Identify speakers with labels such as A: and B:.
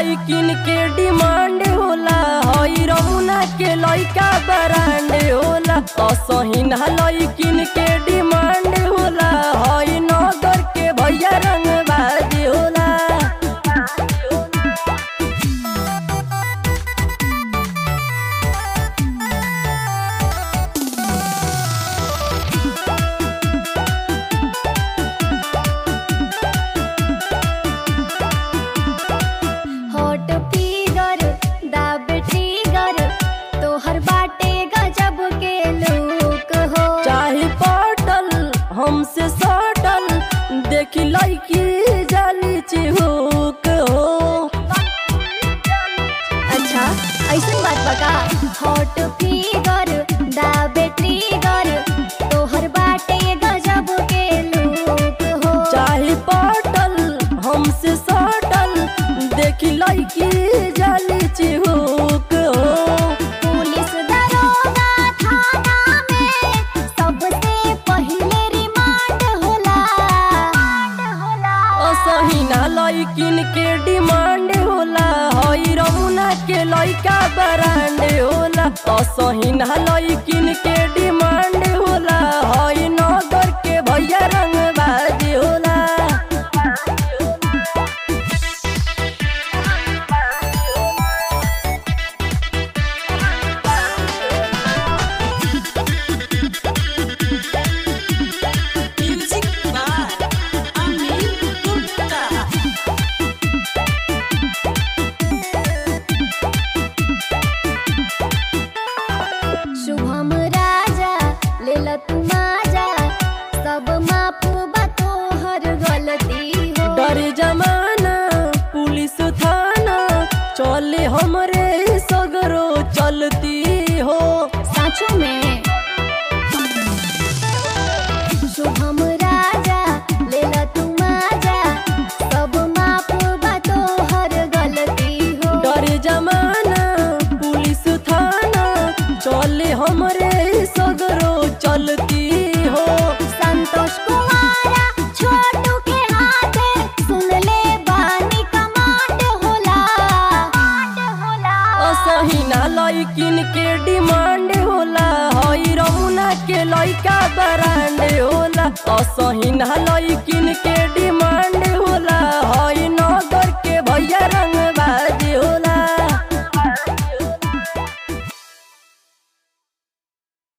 A: लइकिन के डिमांड होला हई रमुना के लइका ब्रांड होला असहिना लइकिन के डिमांड होला हई नगर के भैया रंगबाज होला
B: हॉट फिगर दाब ट्रिगर तोहर बाटे गजब के लुक हो
A: चाहे पटल हमसे सटल देखी लइकी जाली चिहुक हो
B: अच्छा ऐसन बात बका हॉट फिगर दाब ट्रिगर तोहर बाटे गजब के लुक हो
A: चाहे पटल हमसे सटल देखी लइकी जाली चिहुक हो
B: पुलिस दरोगा थाना में सबसे पहिले रिमांड होला
A: असहिना लइकिन के डिमांड होला हई रमुना के लइका ब्रांड होला असहिना लइकिन के डिमांड होला हई नगर के भैया रंगबाज होला
C: Music by Amir Gupta.
B: Shubham राजा लेला तू माजा सब माफ बा तोहर गलती हो
A: डर जमाना पुलिस थाना चले हमरे सगरो चलती हो
B: साँचो में शुभम राजा लेला तू माजा सब माफ बा तोहर गलती हो
A: डर जमाना पुलिस थाना चले हमरे सगरो चलती हो
B: संतोष कुमारा छोटू के हाथे सुन ले बानी कमांड होला
A: असहिना लइकिन के डिमांड होला हई रमुना के लइका ब्रांड होला असहिना लइकिन के